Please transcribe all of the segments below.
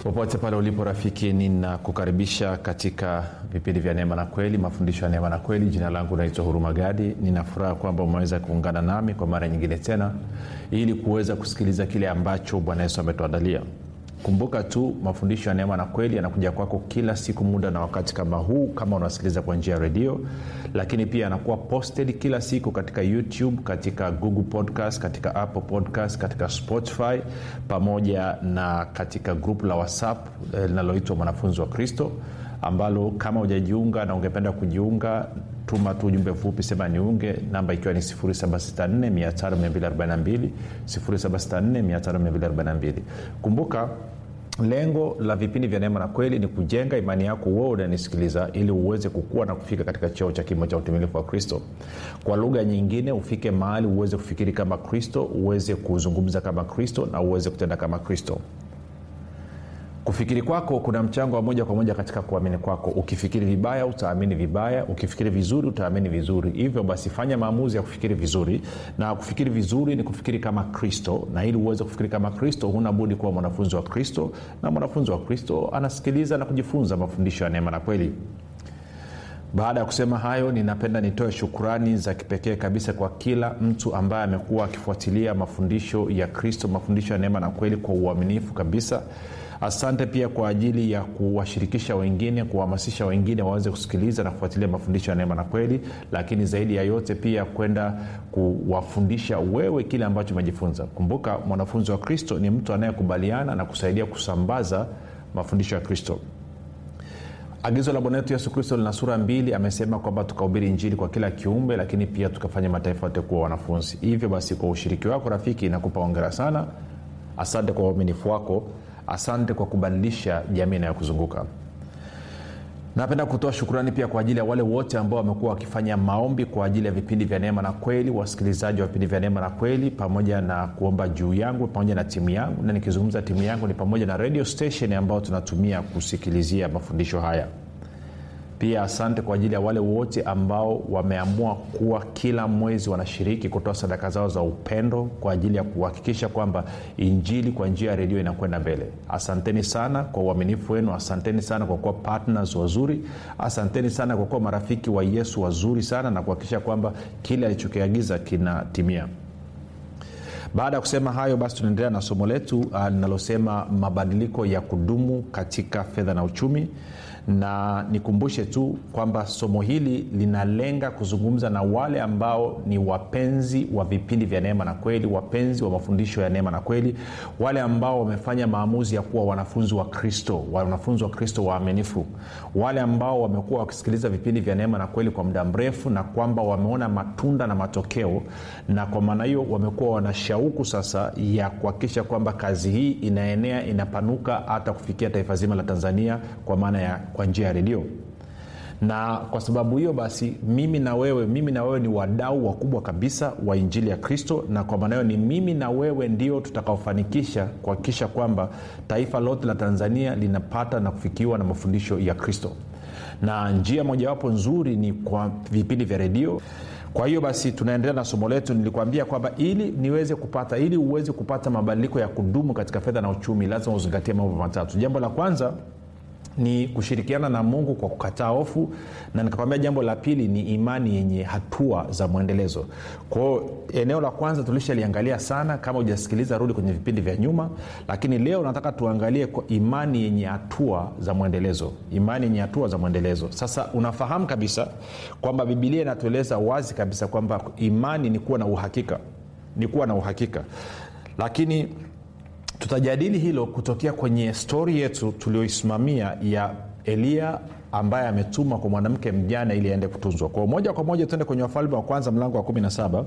popote pale ulipo rafiki ninakukaribisha katika vipindi vya neema na kweli mafundisho ya neema na kweli jina langu naitwa huruma gadi ninafuraha kwamba umeweza kuungana nami kwa mara nyingine tena ili kuweza kusikiliza kile ambacho bwana yesu ametuandalia kumbuka tu mafundisho ya neema na kweli yanakuja kwako kila siku muda na wakati kama huu kama unasikiliza kwa njia ya redio lakini pia yanakuwa posted kila siku katika youtube katika google podcast katika apple podcast katika spotify pamoja na katika grupu la whatsapp linaloitwa eh, mwanafunzi wa kristo ambalo kama hujajiunga na ungependa kujiunga tuma tu ujumbe mfupi sema niunge namba ikiwa ni 764 764 kumbuka lengo la vipindi vya neema na kweli ni kujenga imani yako wewe unanisikiliza ili uweze kukua na kufika katika cheo cha kimo cha utimilifu wa kristo kwa lugha nyingine ufike mahali uweze kufikiri kama kristo uweze kuzungumza kama kristo na uweze kutenda kama kristo kufikiri kwako kuna mchango wa moja kwa moja katika kuamini kwako ukifikiri vibaya utaamini vibaya ukifikiri vizuri utaamini vizuri hivyo basi fanya maamuzi ya kufikiri vizuri na kufikiri vizuri ni kufikiri kama kristo na ili uweze kufikiri kama kristo huna budi kuwa mwanafunzi wa kristo na mwanafunzi wa kristo anasikiliza na kujifunza mafundisho ya neema na kweli baada ya kusema hayo ninapenda nitoe shukrani za kipekee kabisa kwa kila mtu ambaye amekuwa akifuatilia mafundisho ya kristo mafundisho ya neema na kweli kwa uaminifu kabisa asante pia kwa ajili ya kuwashirikisha wengine kuwahamasisha wengine waweze kusikiliza na kufuatilia mafundisho ya neema na kweli lakini zaidi ya yote pia kwenda kuwafundisha wewe kile ambacho umejifunza kumbuka mwanafunzi wa kristo ni mtu anayekubaliana na kusaidia kusambaza mafundisho ya kristo agizo la bwana wetu yesu kristo lina sura mbili amesema kwamba tukahubiri injili kwa kila kiumbe lakini pia tukafanya mataifa yote kuwa wanafunzi hivyo basi kwa ushiriki wako rafiki nakupa ongera sana asante kwa uaminifu wako asante kwa kubadilisha jamii inayokuzunguka napenda kutoa shukurani pia kwa ajili ya wale wote ambao wamekuwa wakifanya maombi kwa ajili ya vipindi vya neema na kweli wasikilizaji wa vipindi vya neema na kweli pamoja na kuomba juu yangu pamoja na timu yangu na nikizungumza timu yangu ni pamoja na radio station ambayo tunatumia kusikilizia mafundisho haya pia asante kwa ajili ya wale wote ambao wameamua kuwa kila mwezi wanashiriki kutoa sadaka zao za upendo kwa ajili ya kuhakikisha kwamba injili kwa njia ya redio inakwenda mbele asanteni sana kwa uaminifu wenu asanteni sana kwa kuwa partners wazuri asanteni sana kwa kuwa marafiki wa yesu wazuri sana na kuhakikisha kwamba kile alichokiagiza kinatimia baada ya kusema hayo basi tunaendelea na somo letu linalosema uh, mabadiliko ya kudumu katika fedha na uchumi na nikumbushe tu kwamba somo hili linalenga kuzungumza na wale ambao ni wapenzi wa vipindi vya neema na kweli wapenzi wa mafundisho ya neema na kweli wale ambao wamefanya maamuzi ya kuwa wanafunzi wa kristo wanafunzi wa kristo waaminifu wale ambao wamekuwa wakisikiliza vipindi vya neema na kweli kwa muda mrefu na kwamba wameona matunda na matokeo na kwa maana hiyo wamekuwa wana shauku sasa ya kuhakikisha kwamba kazi hii inaenea inapanuka hata kufikia taifa zima la tanzania kwa maana ya kwa njia ya redio na kwa sababu hiyo basi mimi na wewe mimi na wewe ni wadau wakubwa kabisa wa injili ya kristo na kwa maana hiyo ni mimi na wewe ndio tutakaofanikisha kuhakikisha kwamba taifa lote la tanzania linapata na kufikiwa na mafundisho ya kristo na njia mojawapo nzuri ni kwa vipindi vya redio kwa hiyo basi tunaendelea na somo letu nilikuambia kwamba ili niweze kupata ili uweze kupata mabadiliko ya kudumu katika fedha na uchumi lazima uzingatie mambo matatu jambo la kwanza ni kushirikiana na mungu kwa kukataa hofu na nikakwambia jambo la pili ni imani yenye hatua za mwendelezo kwao eneo la kwanza tulishaliangalia sana kama hujasikiliza rudi kwenye vipindi vya nyuma lakini leo nataka tuangalie kwa imani yenye hatua za mwendelezo imani yenye hatua za mwendelezo sasa unafahamu kabisa kwamba bibilia inatueleza wazi kabisa kwamba imani ni kuwa na uhakika ni kuwa na uhakika lakini tutajadili hilo kutokea kwenye stori yetu tulioisimamia ya eliya ambaye ametumwa kwa mwanamke mjane ili aende kutunzwa kwao moja kwa moja tuende kwenye wafalme wa kwanza mlango wa 17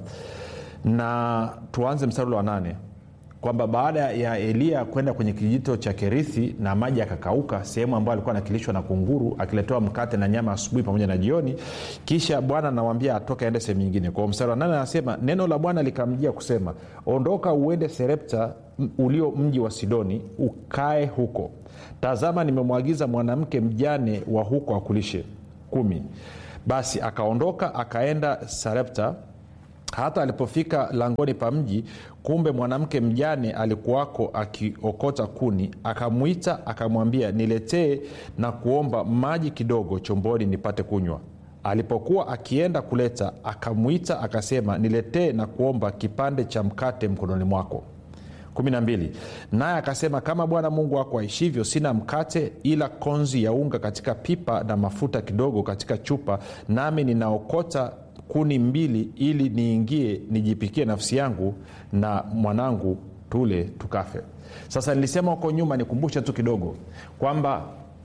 na tuanze mstari wa nane kwamba baada ya eliya kwenda kwenye kijito cha kerithi na maji akakauka sehemu ambayo alikuwa anakilishwa na kunguru akiletewa mkate na nyama asubuhi pamoja na jioni kisha bwana anawambia atoke aende sehemu nyingine kwa mstari wa nane anasema neno la bwana likamjia kusema ondoka uende serepta ulio mji wa sidoni ukae huko tazama nimemwagiza mwanamke mjane wa huko akulishe kumi basi akaondoka akaenda sarepta hata alipofika langoni pa mji kumbe mwanamke mjane alikuwako akiokota kuni akamwita akamwambia niletee na kuomba maji kidogo chomboni nipate kunywa alipokuwa akienda kuleta akamwita akasema niletee na kuomba kipande cha mkate mkononi mwako 12 naye akasema kama bwana mungu wako aishivyo sina mkate ila konzi ya unga katika pipa na mafuta kidogo katika chupa nami ninaokota kuni mbili ili niingie nijipikie nafsi yangu na mwanangu tule tukafe sasa nilisema huko nyuma nikumbushe tu kidogo kwamba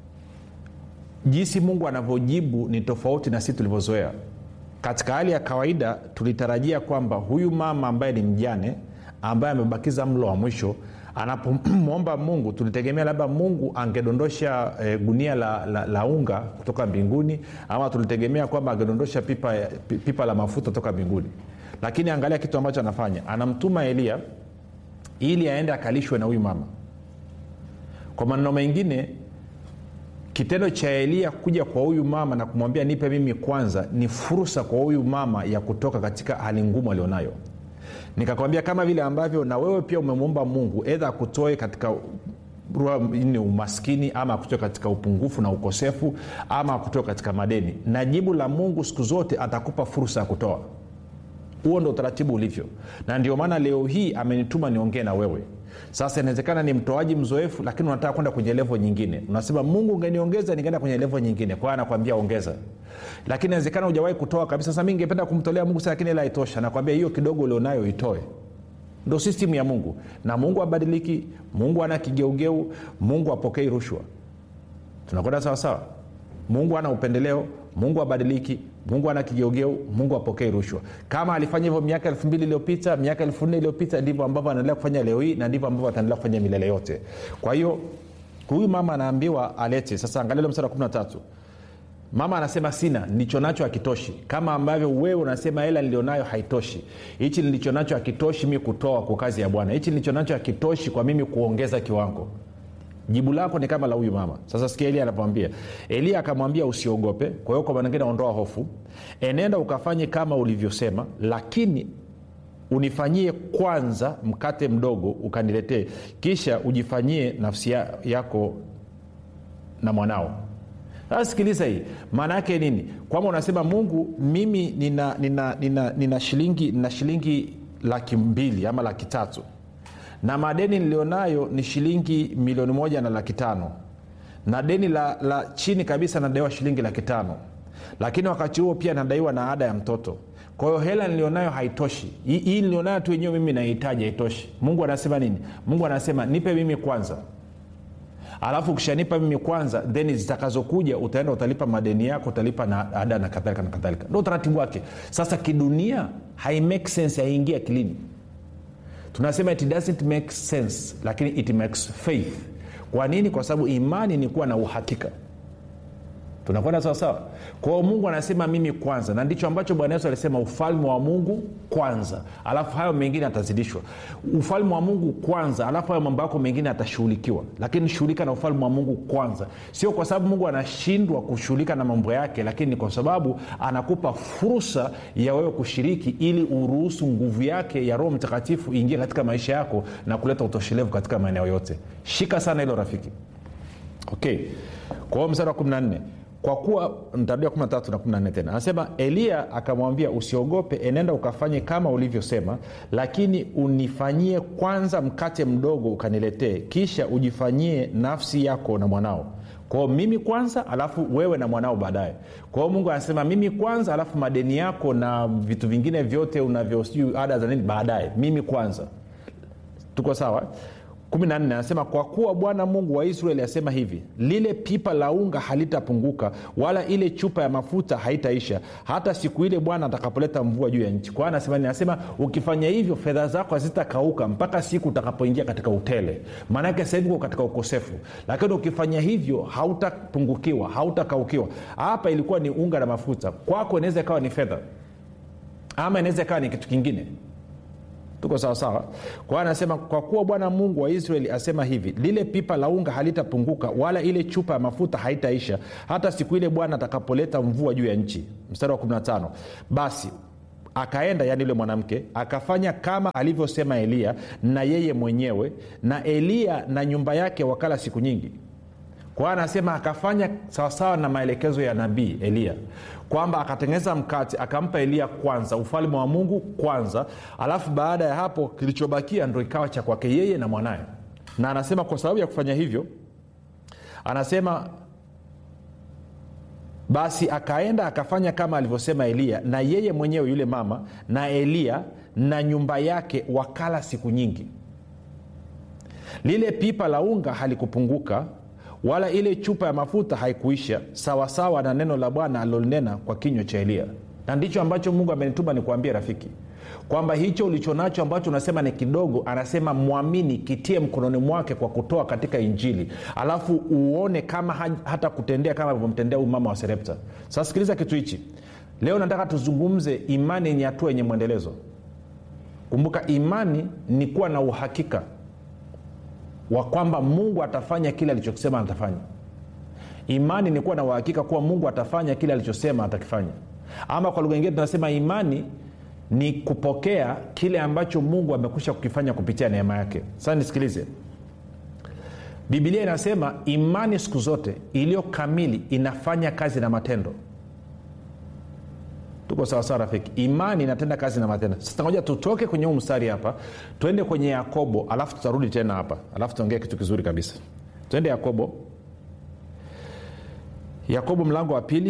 jinsi mungu anavyojibu ni tofauti na sisi tulivyozoea katika hali ya kawaida tulitarajia kwamba huyu mama ambaye ni mjane ambaye amebakiza mlo wa mwisho anapomwomba mungu tulitegemea labda mungu angedondosha e, gunia la, la, la unga kutoka mbinguni ama tulitegemea kwamba angedondosha pipa, pipa la mafuta kutoka mbinguni lakini angalia kitu ambacho anafanya anamtuma eliya ili aende akalishwe na huyu mama kwa maneno mengine kitendo cha eliya kuja kwa huyu mama na kumwambia nipe mimi kwanza ni fursa kwa huyu mama ya kutoka katika hali ngumu alionayo nikakwambia kama vile ambavyo na wewe pia umemwomba mungu edha akutoe katika ni umaskini ama akutoe katika upungufu na ukosefu ama akutoe katika madeni na jibu la mungu siku zote atakupa fursa ya kutoa huo ndo utaratibu ulivyo na ndio maana leo hii amenituma niongee na wewe sasa inawezekana ni mtoaji mzoefu lakini unataka kwenda kwenye levo nyingine unasema mungu ungeniongeza ningeenda kwenye levo nyingine kwa hiyo anakwambia ongeza lakini inawezekana hujawahi kutoa kabisa sasa mi ningependa kumtolea mungu lakini ila haitosha nakwambia hiyo kidogo ulionayo itoe ndo sistimu ya mungu na mungu abadiliki mungu ana kigeugeu mungu apokei rushwa tunakwenda sawasawa mungu ana upendeleo mungu abadiliki mungu ana kigeugeu mungu apokei rushwa kama alifanya hivyo miaka elfu mbili iliyopita miaka elfu nne iliyopita ndivyo ambavyo anaendelea kufanya leo hii na ndivyo ambavyo ataendelea kufanya milele yote kwa hiyo huyu mama anaambiwa alete sasa angalia mstari wa 13 mama anasema sina nilicho nacho hakitoshi kama ambavyo wewe unasema hela nilionayo haitoshi hichi nilicho nacho hakitoshi mi kutoa kwa kazi ya bwana hichi nilicho nacho hakitoshi kwa mimi kuongeza kiwango jibu lako ni kama la huyu mama sasa sikia elia anapomwambia elia akamwambia usiogope kwa hiyo kwa manengine ondoa hofu enenda ukafanye kama ulivyosema lakini unifanyie kwanza mkate mdogo ukaniletee kisha ujifanyie nafsi yako na mwanao sasa sikiliza hii maana yake nini kwamba unasema mungu mimi nina, nina, nina, nina shilingi nina shilingi laki mbili ama laki tatu na madeni nilionayo ni shilingi milioni moja na laki tano na deni la, la chini kabisa nadaiwa shilingi laki tano lakini wakati huo pia nadaiwa na ada ya mtoto kwa hiyo hela nilionayo haitoshi hii, hii nilionayo tu yenyewe mimi nahitaji haitoshi mungu anasema nini mungu anasema nipe mimi kwanza alafu ukishanipa mimi kwanza then zitakazokuja utaenda utalipa madeni yako utalipa na ada na kadhalika na kadhalika ndo utaratibu wake sasa kidunia haimake sense haiingia akilini tunasema it doesn't make sense lakini it makes faith kwa nini kwa sababu imani ni kuwa na uhakika tunakwenda sawasawa kwa hiyo mungu anasema mimi kwanza na ndicho ambacho bwana yesu alisema ufalme wa mungu kwanza alafu hayo mengine atazidishwa ufalme wa mungu kwanza alafu hayo mambo yako mengine atashughulikiwa lakini shughulika na ufalme wa mungu kwanza sio kwa sababu mungu anashindwa kushughulika na mambo yake lakini ni kwa sababu anakupa fursa ya wewe kushiriki ili uruhusu nguvu yake ya roho mtakatifu iingie katika maisha yako na kuleta utoshelevu katika maeneo yote shika sana hilo rafiki okay kwa hiyo mstari wa 14 kwa kuwa ntarudia 13 na 14 tena anasema eliya akamwambia usiogope enenda ukafanye kama ulivyosema lakini unifanyie kwanza mkate mdogo ukaniletee kisha ujifanyie nafsi yako na mwanao kwao mimi kwanza alafu wewe na mwanao baadaye kwao mungu anasema mimi kwanza alafu madeni yako na vitu vingine vyote unavyo sijui ada za nini baadaye mimi kwanza tuko sawa 14 anasema kwa kuwa bwana mungu wa israeli asema hivi lile pipa la unga halitapunguka wala ile chupa ya mafuta haitaisha hata siku ile bwana atakapoleta mvua juu ya nchi kwa anasema anasema ukifanya hivyo fedha zako hazitakauka mpaka siku utakapoingia katika utele maanake sahivi uko katika ukosefu lakini ukifanya hivyo hautapungukiwa hautakaukiwa hapa ilikuwa ni unga na mafuta kwako inaweza ikawa ni fedha ama inaweza ikawa ni kitu kingine tuko sawasawa kwa hiyo anasema kwa kuwa bwana mungu wa israeli asema hivi lile pipa la unga halitapunguka wala ile chupa ya mafuta haitaisha hata siku ile bwana atakapoleta mvua juu ya nchi mstari wa 15 basi akaenda yani yule mwanamke akafanya kama alivyosema eliya na yeye mwenyewe na eliya na nyumba yake wakala siku nyingi kwa hiyo anasema akafanya sawasawa na maelekezo ya nabii eliya kwamba akatengeneza mkate akampa eliya kwanza ufalme wa mungu kwanza alafu baada ya hapo kilichobakia ndo ikawa cha kwake yeye na mwanaye na anasema kwa sababu ya kufanya hivyo anasema basi akaenda akafanya kama alivyosema eliya na yeye mwenyewe yule mama na eliya na nyumba yake wakala siku nyingi lile pipa la unga halikupunguka wala ile chupa ya mafuta haikuisha sawasawa na neno la bwana alilolinena kwa kinywa cha eliya na ndicho ambacho mungu amenituma nikuambia rafiki kwamba hicho ulichonacho ambacho unasema ni kidogo anasema mwamini kitie mkononi mwake kwa kutoa katika injili alafu uone kama ha- hata kutendea kama alivyomtendea huyu mama wa serepta sasa sikiliza kitu hichi leo nataka tuzungumze imani yenye hatua yenye mwendelezo kumbuka imani ni kuwa na uhakika wa kwamba mungu atafanya kile alichokisema atafanya imani ni kuwa na uhakika kuwa mungu atafanya kile alichosema atakifanya ama kwa lugha ingine tunasema imani ni kupokea kile ambacho mungu amekwisha kukifanya kupitia neema yake sasa nisikilize bibilia inasema imani siku zote iliyo kamili inafanya kazi na matendo tuko sawasawa rafiki imani inatenda kazi na matendo sasa ngoja tutoke kwenye huu mstari hapa twende kwenye yakobo alafu tutarudi tena hapa alafu tuongee kitu kizuri kabisa twende yakobo yakobo mlango wa pili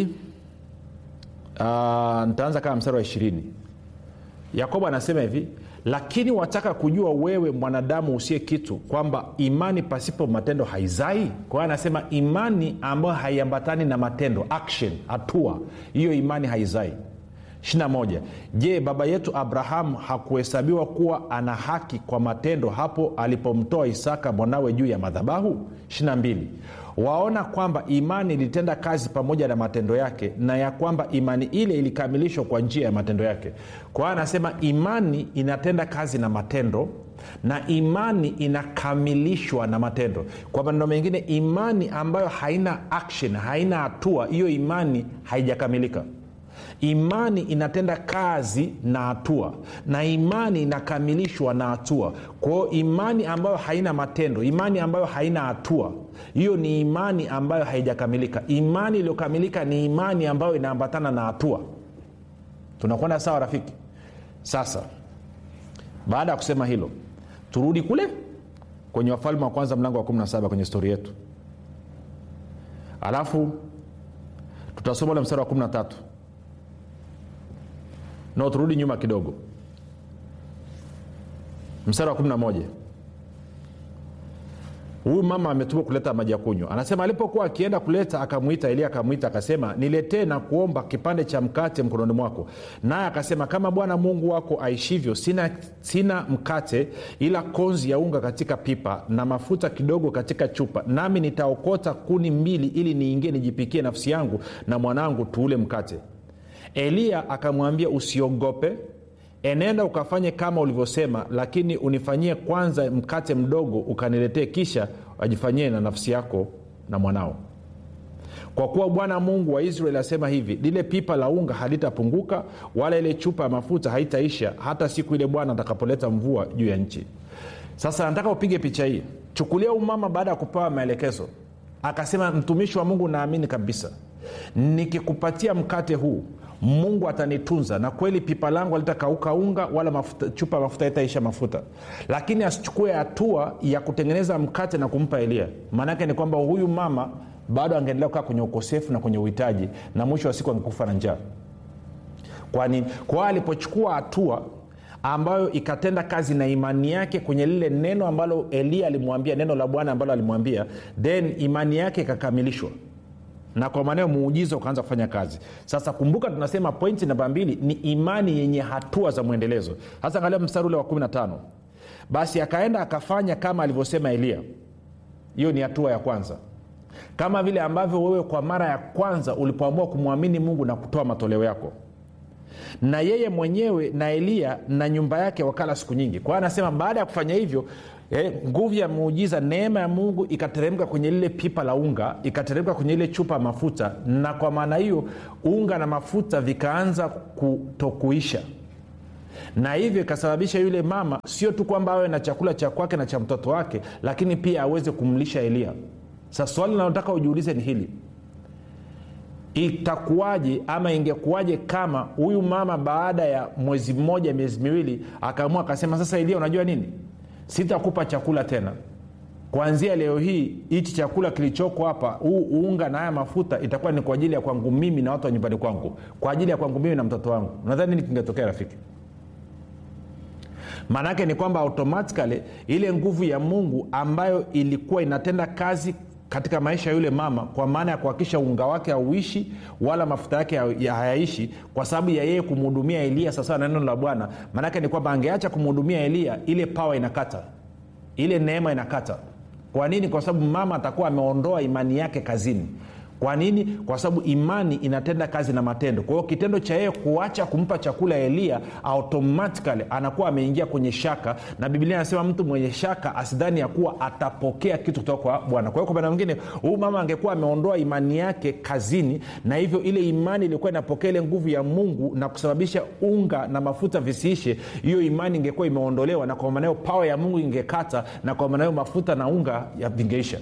uh, nitaanza kama mstari wa ishirini yakobo anasema hivi lakini wataka kujua wewe mwanadamu usiye kitu kwamba imani pasipo matendo haizai kwa hiyo anasema imani ambayo haiambatani na matendo action hatua hiyo imani haizai 21 je baba yetu abrahamu hakuhesabiwa kuwa ana haki kwa matendo hapo alipomtoa isaka mwanawe juu ya madhabahu 22 waona kwamba imani ilitenda kazi pamoja na matendo yake na ya kwamba imani ile ilikamilishwa kwa njia ya matendo yake kwa hiyo anasema imani inatenda kazi na matendo na imani inakamilishwa na matendo kwa maneno mengine imani ambayo haina action haina hatua hiyo imani haijakamilika imani inatenda kazi na hatua na imani inakamilishwa na hatua kwao imani ambayo haina matendo imani ambayo haina hatua hiyo ni imani ambayo haijakamilika imani iliyokamilika ni imani ambayo inaambatana na hatua tunakwenda sawa rafiki sasa baada ya kusema hilo turudi kule kwenye wafalme wa kwanza mlango wa 17 kwenye stori yetu alafu tutasoma ule mstari wa 13 no turudi nyuma kidogo mstari wa 11 huyu mama ametuma kuleta maji ya kunywa anasema alipokuwa akienda kuleta akamwita elia akamwita akasema niletee na kuomba kipande cha mkate mkononi mwako naye akasema kama bwana mungu wako aishivyo sina, sina mkate ila konzi ya unga katika pipa na mafuta kidogo katika chupa nami nitaokota kuni mbili ili niingie nijipikie nafsi yangu na mwanangu tuule mkate eliya akamwambia usiogope enenda ukafanye kama ulivyosema lakini unifanyie kwanza mkate mdogo ukaniletee kisha ajifanyie na nafsi yako na mwanao kwa kuwa bwana mungu wa israeli asema hivi lile pipa la unga halitapunguka wala ile chupa ya mafuta haitaisha hata siku ile bwana atakapoleta mvua juu ya nchi sasa nataka upige picha hii chukulia umama baada ya kupewa maelekezo akasema mtumishi wa mungu naamini kabisa nikikupatia mkate huu mungu atanitunza na kweli pipa langu alitakauka unga wala mafuta, chupa ya mafuta itaisha mafuta lakini asichukue hatua ya kutengeneza mkate na kumpa elia maanaake ni kwamba huyu mama bado angeendelea kukaa kwenye ukosefu na kwenye uhitaji na mwisho wa siku angekufa na njaa kwani kwa hiyo alipochukua hatua ambayo ikatenda kazi na imani yake kwenye lile neno ambalo elia alimwambia neno la bwana ambalo alimwambia then imani yake ikakamilishwa na kwa maneo muujiza ukaanza kufanya kazi sasa kumbuka tunasema pointi namba mbili ni imani yenye hatua za mwendelezo hasa angalia mstari ule wa 15 basi akaenda akafanya kama alivyosema eliya hiyo ni hatua ya kwanza kama vile ambavyo wewe kwa mara ya kwanza ulipoamua kumwamini mungu na kutoa matoleo yako na yeye mwenyewe na eliya na nyumba yake wakala siku nyingi kwa hiyo anasema baada ya kufanya hivyo eh, nguvu ya muujiza neema ya mungu ikateremka kwenye lile pipa la unga ikateremka kwenye ile chupa ya mafuta na kwa maana hiyo unga na mafuta vikaanza kutokuisha na hivyo ikasababisha yule mama sio tu kwamba awe na chakula cha kwake na cha mtoto wake lakini pia aweze kumlisha elia sasa swali linalotaka ujiulize ni hili itakuwaje ama ingekuwaje kama huyu mama baada ya mwezi mmoja miezi miwili akaamua akasema sasa elia unajua nini sitakupa chakula tena kuanzia leo hii hichi chakula kilichoko hapa huu unga na haya mafuta itakuwa ni kwa ajili ya kwangu mimi na watu wa nyumbani kwangu kwa ajili ya kwangu mimi na mtoto wangu nadhani nini kingetokea rafiki maanaake ni kwamba automatikali ile nguvu ya mungu ambayo ilikuwa inatenda kazi katika maisha ya yule mama kwa maana ya kuhakikisha unga wake hauishi wala mafuta yake hayaishi kwa sababu ya yeye kumhudumia elia sawasawa na neno la bwana maanake ni kwamba angeacha kumhudumia elia ile pawa inakata ile neema inakata kwa nini kwa sababu mama atakuwa ameondoa imani yake kazini kwa nini kwa sababu imani inatenda kazi na matendo kwa hiyo kitendo cha yeye kuacha kumpa chakula elia automatikali anakuwa ameingia kwenye shaka na biblia anasema mtu mwenye shaka asidhani ya kuwa atapokea kitu kutoka kwa bwana kwa hiyo kwa maana mwingine huyu mama angekuwa ameondoa imani yake kazini na hivyo ile imani ilikuwa inapokea ile nguvu ya mungu na kusababisha unga na mafuta visiishe hiyo imani ingekuwa imeondolewa na kwa maana hiyo pawa ya mungu ingekata na kwa maana hiyo mafuta na unga vingeisha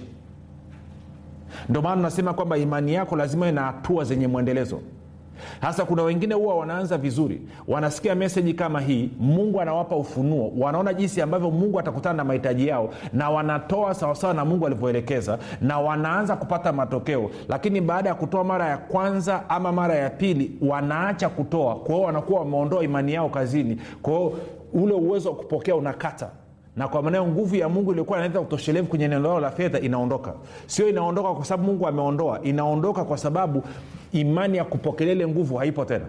ndio maana nasema kwamba imani yako lazima ina hatua zenye mwendelezo hasa kuna wengine huwa wanaanza vizuri wanasikia meseji kama hii mungu anawapa ufunuo wanaona jinsi ambavyo mungu atakutana na mahitaji yao na wanatoa sawasawa na mungu alivyoelekeza na wanaanza kupata matokeo lakini baada ya kutoa mara ya kwanza ama mara ya pili wanaacha kutoa kwao wanakuwa wameondoa imani yao kazini kwao ule uwezo wa kupokea unakata na kwa maanao nguvu ya mungu iliokuwa inaleta utoshelevu kwenye eneo lao la fedha inaondoka sio inaondoka kwa sababu mungu ameondoa inaondoka kwa sababu imani ya kupokelea ile nguvu haipo tena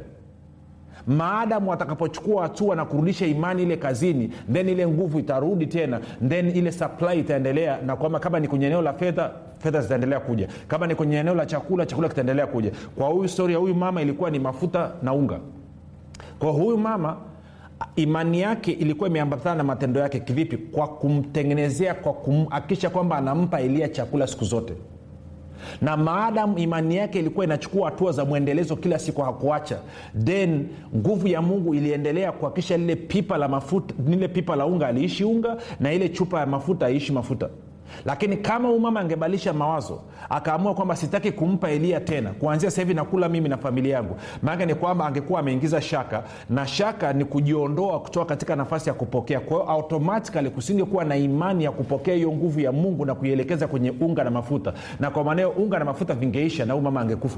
maadamu watakapochukua hatua na kurudisha imani ile kazini then ile nguvu itarudi tena then ile supply itaendelea na kwamba kama ni kwenye eneo la fedha fedha zitaendelea kuja kama ni kwenye eneo la chakula chakula kitaendelea kuja kwa huyu stori ya huyu mama ilikuwa ni mafuta na unga kwa huyu mama imani yake ilikuwa imeambatana na matendo yake kivipi kwa kumtengenezea kwa kuhakikisha kwamba anampa elia chakula siku zote na maadamu imani yake ilikuwa inachukua hatua za mwendelezo kila siku hakuacha then nguvu ya mungu iliendelea kuhakikisha lile pipa la mafuta lile pipa la unga aliishi unga na ile chupa ya mafuta aishi mafuta lakini kama huyu mama angebadilisha mawazo akaamua kwamba sitaki kumpa elia tena kuanzia sasa hivi nakula mimi na familia yangu maanake ni kwamba angekuwa ameingiza shaka na shaka ni kujiondoa kutoka katika nafasi ya kupokea kwa hiyo automatikali kusingekuwa na imani ya kupokea hiyo nguvu ya mungu na kuielekeza kwenye unga na mafuta na kwa maanao unga na mafuta vingeisha na huyu mama angekufa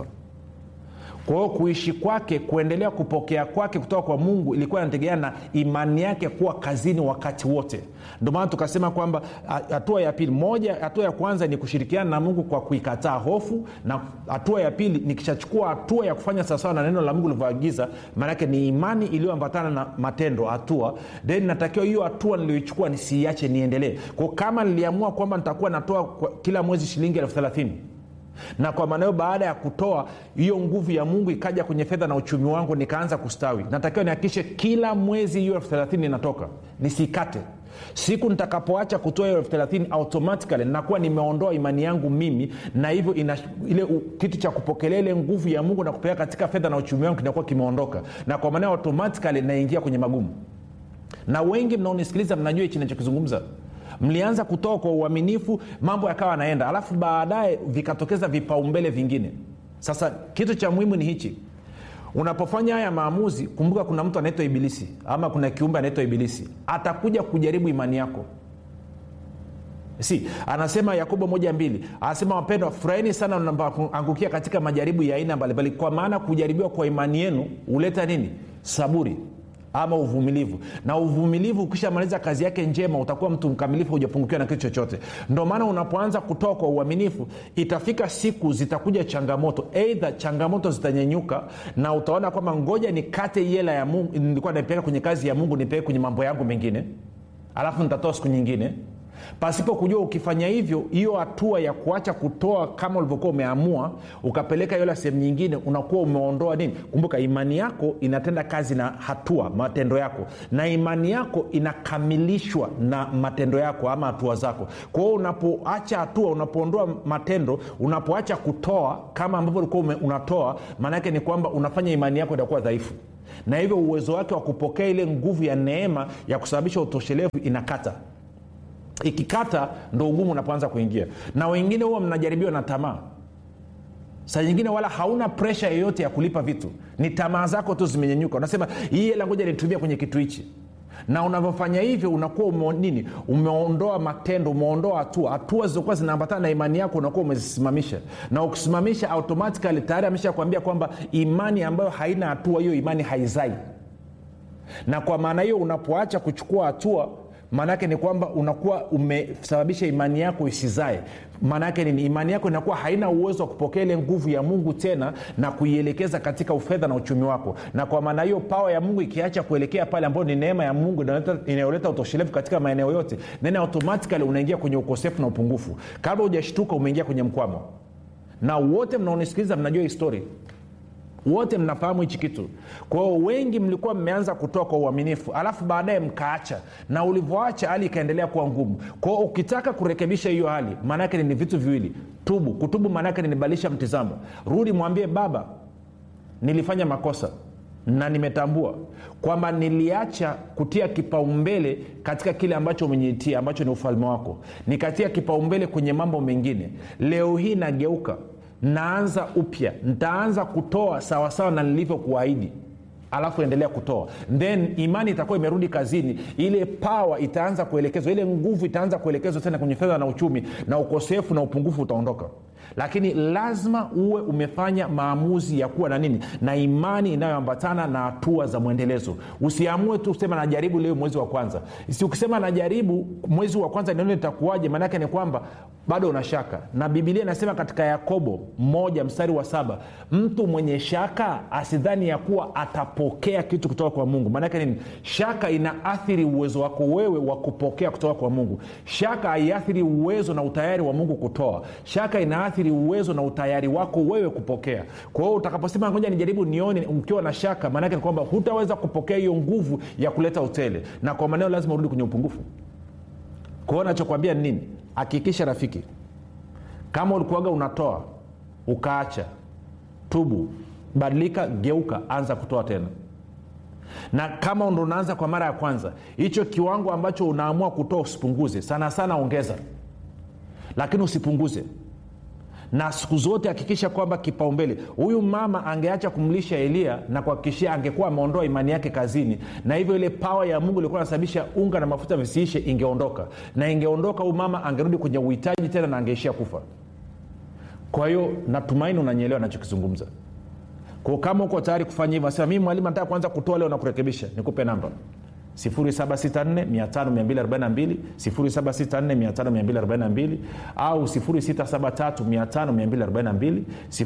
kwa hiyo kuishi kwake kuendelea kupokea kwake kutoka kwa mungu ilikuwa inategemea na imani yake kuwa kazini wakati wote ndio maana tukasema kwamba hatua ya pili moja hatua ya kwanza ni kushirikiana na mungu kwa kuikataa hofu na hatua ya pili nikishachukua hatua ya kufanya sawasawa na neno la mungu lilivyoagiza maanake ni imani iliyoambatana na matendo hatua then natakiwa hiyo hatua niliyoichukua nisiiache niendelee kwao kama niliamua kwamba nitakuwa natoa kila mwezi shilingi elfu thelathini na kwa maana hiyo baada ya kutoa hiyo nguvu ya mungu ikaja kwenye fedha na uchumi wangu nikaanza kustawi natakiwa nihakikishe kila mwezi hiyo elfu thelathini inatoka nisikate siku nitakapoacha kutoa hiyo elfu thelathini automatikali nakuwa nimeondoa imani yangu mimi na hivyo ina, ile u, kitu cha kupokelea ile nguvu ya mungu na kupeleka katika fedha na uchumi wangu kinakuwa kimeondoka na kwa maana automatikali naingia kwenye magumu na wengi mnaonisikiliza mnajua hichi nachokizungumza mlianza kutoa kwa uaminifu mambo yakawa yanaenda alafu baadaye vikatokeza vipaumbele vingine sasa kitu cha muhimu ni hichi unapofanya haya maamuzi kumbuka kuna mtu anaitwa ibilisi ama kuna kiumbe anaitwa ibilisi atakuja kujaribu imani yako si anasema yakobo moja mbili anasema wapendwa furahini sana mnapoangukia katika majaribu ya aina mbalimbali kwa maana kujaribiwa kwa imani yenu huleta nini saburi ama uvumilivu na uvumilivu ukishamaliza kazi yake njema utakuwa mtu mkamilifu hujapungukiwa na kitu chochote ndo maana unapoanza kutoa kwa uaminifu itafika siku zitakuja changamoto eidha changamoto zitanyenyuka na utaona kwamba ngoja nikate hela ya mungu nilikuwa naipeleka kwenye kazi ya mungu nipeleke kwenye mambo yangu mengine alafu nitatoa siku nyingine pasipo kujua ukifanya hivyo hiyo hatua ya kuacha kutoa kama ulivyokuwa umeamua ukapeleka hela sehemu nyingine unakuwa umeondoa nini kumbuka imani yako inatenda kazi na hatua matendo yako na imani yako inakamilishwa na matendo yako ama hatua zako kwa hiyo unapoacha hatua unapoondoa matendo unapoacha kutoa kama ambavyo ulikuwa unatoa maanaake ni kwamba unafanya imani yako itakuwa dhaifu na hivyo uwezo wake wa kupokea ile nguvu ya neema ya kusababisha utoshelevu inakata ikikata ndo ugumu unapoanza kuingia na wengine huwa mnajaribiwa na tamaa saa nyingine wala hauna presha yoyote ya kulipa vitu ni tamaa zako tu zimenyenyuka unasema hii hela ngoja nitumia kwenye kitu hichi na unavyofanya hivyo unakuwa ume, nini umeondoa matendo umeondoa hatua hatua zilizokuwa zinaambatana na imani yako unakuwa umezisimamisha na ukisimamisha automatikali tayari amesha kuambia kwamba imani ambayo haina hatua hiyo imani haizai na kwa maana hiyo unapoacha kuchukua hatua maana yake ni kwamba unakuwa umesababisha imani yako isizae maana yake nini imani yako inakuwa haina uwezo wa kupokea ile nguvu ya mungu tena na kuielekeza katika ufedha na uchumi wako na kwa maana hiyo pawa ya mungu ikiacha kuelekea pale ambayo ni neema ya mungu inayoleta utoshelevu katika maeneo yote then automatikali unaingia kwenye ukosefu na upungufu kabla hujashtuka umeingia kwenye mkwamo na wote mnaonisikiliza mnajua histori wote mnafahamu hichi kitu kwa hiyo wengi mlikuwa mmeanza kutoa kwa uaminifu alafu baadaye mkaacha na ulivyoacha hali ikaendelea kuwa ngumu kwao ukitaka kurekebisha hiyo hali maanaake ni vitu viwili tubu kutubu maanaake ninibadilisha mtizamo rudi mwambie baba nilifanya makosa na nimetambua kwamba niliacha kutia kipaumbele katika kile ambacho umeniitia ambacho ni ufalme wako nikatia kipaumbele kwenye mambo mengine leo hii nageuka naanza upya ntaanza kutoa sawasawa na nilivyokuahidi alafu endelea kutoa then imani itakuwa imerudi kazini ile pawa itaanza kuelekezwa ile nguvu itaanza kuelekezwa tena kwenye fedha na uchumi na ukosefu na upungufu utaondoka lakini lazima uwe umefanya maamuzi ya kuwa na nini na imani inayoambatana na hatua za mwendelezo usiamue tu kusema najaribu leo mwezi wa kwanza si ukisema najaribu mwezi wa kwanza nione itakuwaje maanaake ni kwamba bado una shaka na bibilia inasema katika yakobo moja mstari wa saba mtu mwenye shaka asidhani ya kuwa atapokea kitu kutoka kwa mungu maanake nini shaka inaathiri uwezo wako wewe wa kupokea kutoka kwa mungu shaka haiathiri uwezo na utayari wa mungu kutoa shaka inaathiri uwezo na utayari wako wewe kupokea kwa hiyo utakaposema ngoja nijaribu nione ukiwa na shaka maanake ni kwamba hutaweza kupokea hiyo nguvu ya kuleta utele na kwa maneo lazima urudi kwenye upungufu kwa hiyo nachokwambia ni nini hakikisha rafiki kama ulikuaga unatoa ukaacha tubu badilika geuka anza kutoa tena na kama ndo unaanza kwa mara ya kwanza hicho kiwango ambacho unaamua kutoa usipunguze sana sana ongeza lakini usipunguze na siku zote hakikisha kwamba kipaumbele huyu mama angeacha kumlisha elia na kuhakikishia angekuwa ameondoa imani yake kazini na hivyo ile pawa ya mungu ilikuwa anasababisha unga na mafuta visiishe ingeondoka na ingeondoka huyu mama angerudi kwenye uhitaji tena na angeishia kufa kwa hiyo natumaini unanyelewa nachokizungumza ko kama uko tayari kufanya hivyo nasema mii mwalimu nataka kuanza kutoa leo na kurekebisha nikupe namba 764 764 au 673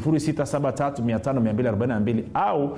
673 au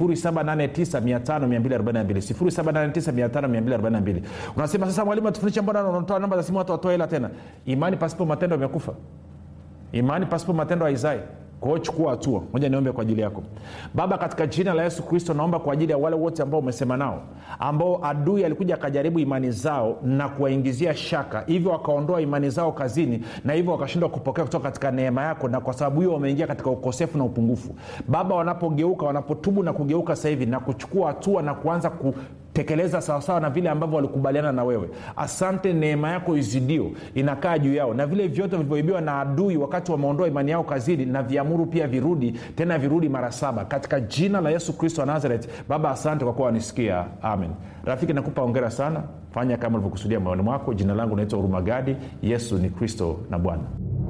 789 unasema sasa mwalimu atufundisha mbona unatoa namba za simu watu watoa hela tena imani pasipo matendo amekufa imani pasipo matendo haizai kwao chukua hatua moja niombe kwa ajili yako baba katika jina la yesu kristo naomba kwa ajili ya wale wote ambao umesema nao ambao adui alikuja akajaribu imani zao na kuwaingizia shaka hivyo wakaondoa imani zao kazini na hivyo wakashindwa kupokea kutoka katika neema yako na kwa sababu hiyo wameingia katika ukosefu na upungufu baba wanapogeuka wanapotubu na kugeuka sasa hivi na kuchukua hatua na kuanza ku tekeleza sawasawa na vile ambavyo walikubaliana na wewe asante neema yako izidio inakaa juu yao na vile vyote vilivyoibiwa na adui wakati wameondoa imani yao kazini na viamuru pia virudi tena virudi mara saba katika jina la yesu kristo wa nazaret baba asante kwa kuwa wanisikia amen rafiki nakupa ongera sana fanya kama ulivyokusudia moyoni mwako jina langu naitwa hurumagadi yesu ni kristo na bwana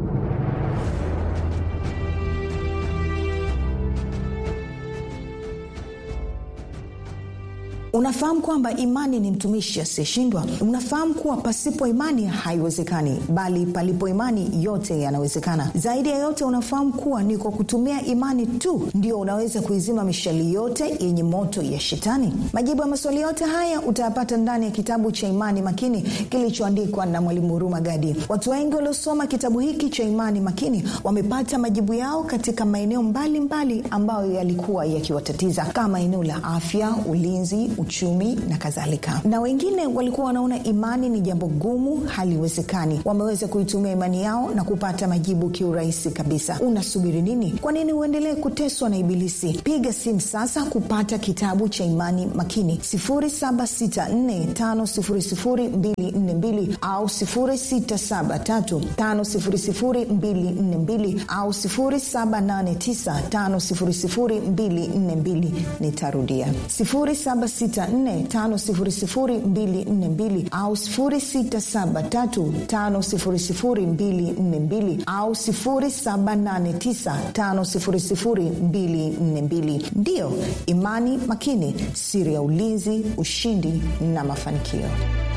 unafahamu kwamba imani ni mtumishi asiyeshindwa unafahamu kuwa pasipo imani haiwezekani bali palipo imani yote yanawezekana zaidi ya yote unafahamu kuwa ni kwa kutumia imani tu ndio unaweza kuizima mishali yote yenye moto ya shetani majibu ya maswali yote haya utayapata ndani ya kitabu cha imani makini kilichoandikwa na mwalimu huruma gadi watu wengi waliosoma kitabu hiki cha imani makini wamepata majibu yao katika maeneo mbalimbali ambayo yalikuwa yakiwatatiza kama eneo la afya ulinzi uchumi na kadhalika na wengine walikuwa wanaona imani ni jambo gumu haliwezekani wameweza kuitumia imani yao na kupata majibu kiurahisi kabisa unasubiri nini kwa nini uendelee kuteswa na ibilisi piga simu sasa kupata kitabu cha imani makini 7645242 au 6735242 au 7895242 nitarudia 7645242 au 6735242 au 7895242 ndiyo imani makini siri ya ulinzi ushindi na mafanikio